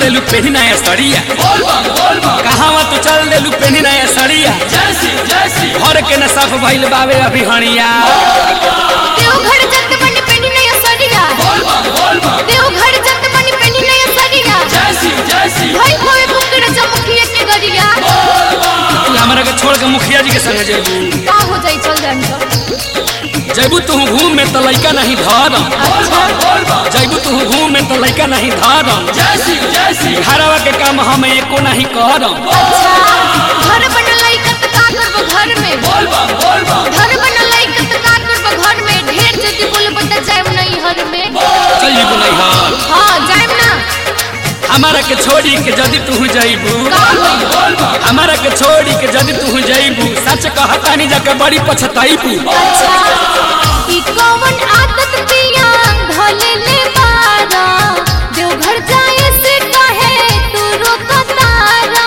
देलू पेनी नया सड़िया कहावा तू चल देलू पेनी नया सड़िया घर के न साफ भइल बावे अभी हणिया देवघर जत बनी पेनी नया सरिया देवघर जत बनी पेनी नया सरिया भाई होए बुकड़ चमकिए के गरिया तू हमरा के छोड़ के मुखिया जी के संग जेबू का हो जाई चल जान तो जैबू तू घूम में तो लइका नहीं धरम अच्छा जैबू तू घूम में तो लइका नहीं धरम घरवा के काम हम एको नहीं करम अच्छा घर बनल लइका त का करबो घर में घर बनल लइका त का करबो घर में ढेर जति बोलबो त जाएम नहीं हर में चल जेबू नहीं हर हां जाएम ना हमारा के छोड़ी के जदि तू जैबू का होई हमारा के छोड़ी के जदि तू जैबू सच कहता नहीं जाके बड़ी पछताईबू अच्छा ई कौन आदत पिया भले ले बारा देवघर जाए से कहे तू रोकतारा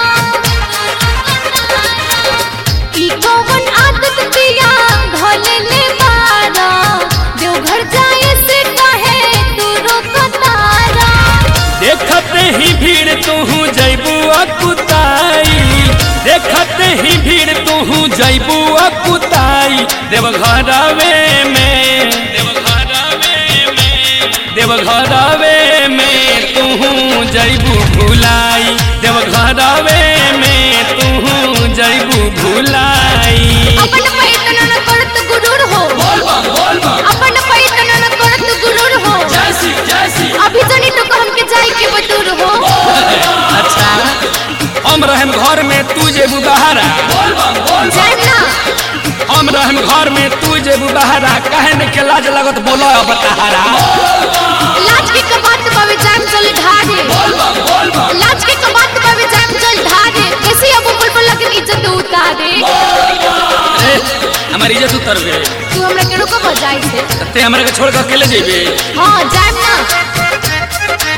ई कौन आदत पिया भले ले बारा देवघर जाए से कहे तू रोकतारा देखते ही भीड़ तू जैबू अकुताई देखते ही भीड़ तू जैबू अकुताई देवघरवे में देवघरवे में देवघरवे में तू जैबू भुलाई देवघरवे में तू जैबू भुलाई अपन पैतन न करत गुरूर हो अपन पैतन न करत गुरूर हो अभी जनी तो को हमके जाई के बतूर हो अच्छा हम रहम घर में तू जेबू बहारा जाए ना हम रहम घर में तू जेबू बहारा काहे ने के लाज लगत बोलो अब तहारा लाज के कबात बावे जाम चल ढारे लाज के कबात बावे जाम चल ढारे कैसे अब बुलबुल लगे इज्जत उतारे ए हमारी इज्जत उतर गए तू हमरा के रुको बजाई से ते हमरा के छोड़ के अकेले जेबे हां जाम ना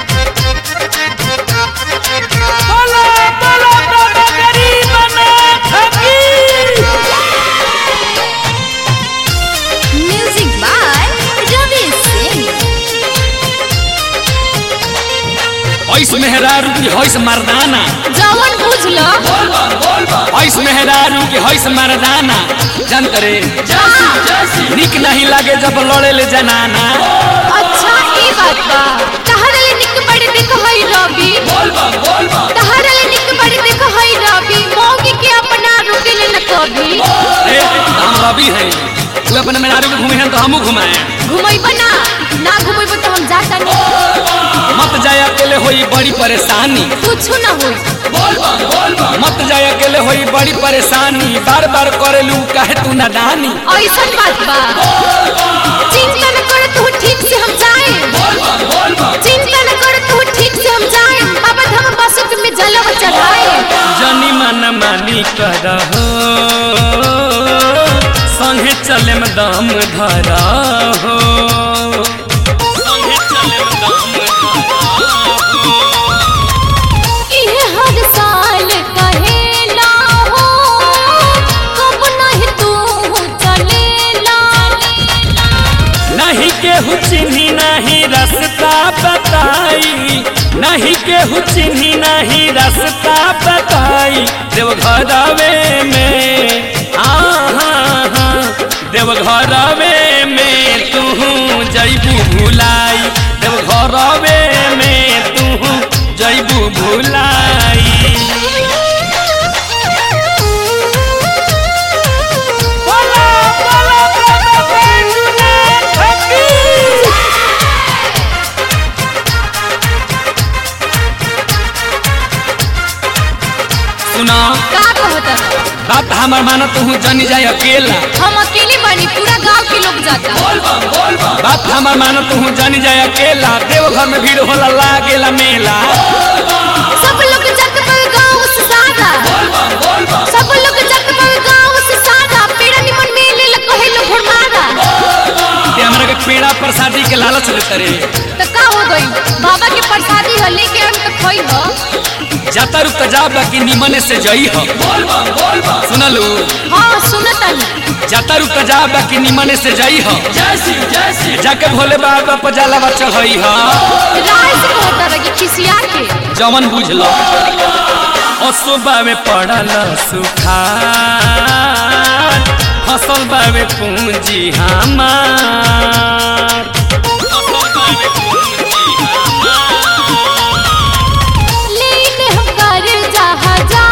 बोलो बोलो बाबा गरीब ना ठगी म्यूजिक बाय रवि सिंह ऐस मेहरारू की हईस मर्दाना जवन बुझ लो ऐस मेहरारू की हईस मर्दाना जान करे निक नहीं लागे जब लड़े ले जनाना अच्छा ई बात बा तहरा ले निक बड़े देख हई रवि तहरा ले निक बड़े देख हई रवि मौगी के अपना रुके ले न कभी ए हम रवि हैं तू अपने मेहरारू के घूमे हैं तो हमू घुमाए घुमैबा ना ना घुमैबा तो हम जाता नहीं मत जाए अकेले होई बड़ी परेशानी कुछ ना होई मत जाए अकेले होई बड़ी परेशानी बार बार करेलू काहे तू नादानी ऐसा बात बा चिंता न कर तू ठीक से हम जाए चिंता न कर तू ठीक से हम जाए बाबा धाम बसत में जलवा चढ़ाए जनी मन मानी करहो संगे चले में दम धरा हो संगे चले में दम इहे हर साल कहेला हो कब नहीं तू चलेला नहीं केहू चिन्ही नहीं रास्ता बताई नहीं केहू चिन्ही नहीं रास्ता बताई देवघरवे में आहा देवघरवे में तू जैबू भुलाई देवघरवे में तू जैबू भुलाई बोला बोला बाबा बैजूनाथ की सुना का कहता बात हमार माना तू जानी जाए अकेला हम अकेले बानी पूरा गांव के लोग जाता बात हमार माना तू जानी जाए अकेला देवघर में भीड़ होला लागेला मेला सब लोग जत पर गांव से सादा सब लोग जत पर गांव से सादा पेड़ा निमन मेले ल कहे लो घुरमारा ते हमरा के पेड़ा प्रसादी के लालच देते रे तो का हो गई बाबा के प्रसादी ह लेके हम तो खोई हो जाता रुक जा बाकी निमने से जई हो सुनलू हाँ सुनतनी जाता रुक जा बाकी निमने से जई हो जाके भोले बाबा पर जलावा चढ़ई हो राय से कहता रही खिसिया के जवन बुझलो असोबा में पड़ल सुखार फसल बावे पूंजी हमार फसल बावे पूंजी लेके हम कर जहाजा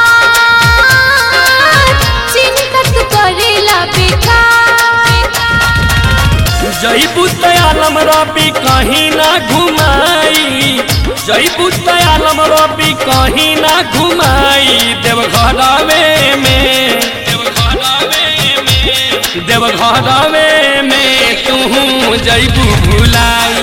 चिंता तू करेला बेकार जईबू तयालम रबी कहीं ना घुमाई जईबू तयालम रबी कहीं ना घुमाई देवघरवे में देवघरवे में तू जईबू भुलाई